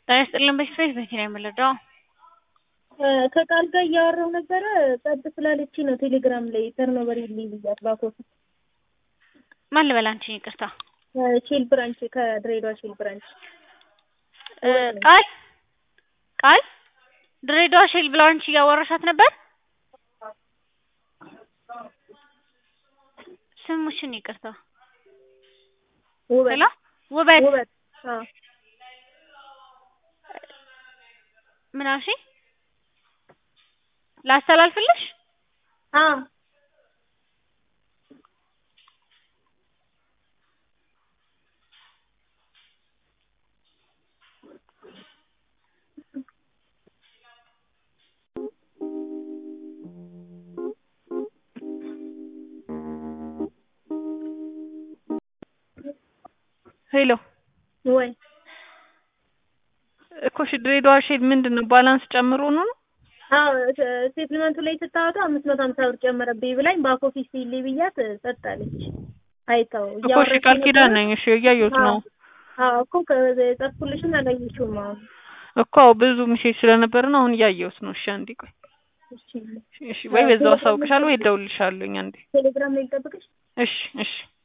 ጤና ይስጥልን በሽታዬ መቼ ነው የምንረዳው? ከቃል ጋር እያወራሁ ነበረ ጸጥ ስላለች ነው ቴሌግራም ላይ ተርኖቨር ይልኝ ብያት ባኮፊስ ማን ልበል አንቺን ይቅርታ ሼል ብራንች ከድሬዳዋ ሼል ብራንች ቃል ቃል ድሬዳዋ ሼል ብራንች እያወራሻት ነበር? ስሙሽን ይቅርታ ውበት ሄሎ ውበት ውበት አዎ ምን አልሽኝ? ላስተላልፍልሽ? አዎ ሄሎ ወይ እኮ እሺ ድሬዳዋ ሼል ምንድን ነው ባላንስ ጨምሮ ነው ነው? አዎ ስቴትመንቱ ላይ ስታወጣ አምስት መቶ ሀምሳ ብር ጨመረብኝ ብላኝ ባክ ኦፊስ ይልኝ ብያት ጸጥ አለች። አይተው እኮ እሺ ቃል ኪዳን ነኝ። እሺ እያየሁት ነው አዎ እኮ ከጻፍኩልሽን አላየሽውም። አሁን እኮ አዎ ብዙ ሜሴጅ ስለነበር ነው አሁን እያየሁት ነው። እሺ አንዴ ቆይ እሺ እሺ ወይ በዛው አሳውቅሻለሁ ወይ እደውልልሻለሁኝ አንዴ። ቴሌግራም ላይ ልጠብቅሽ? እሺ እሺ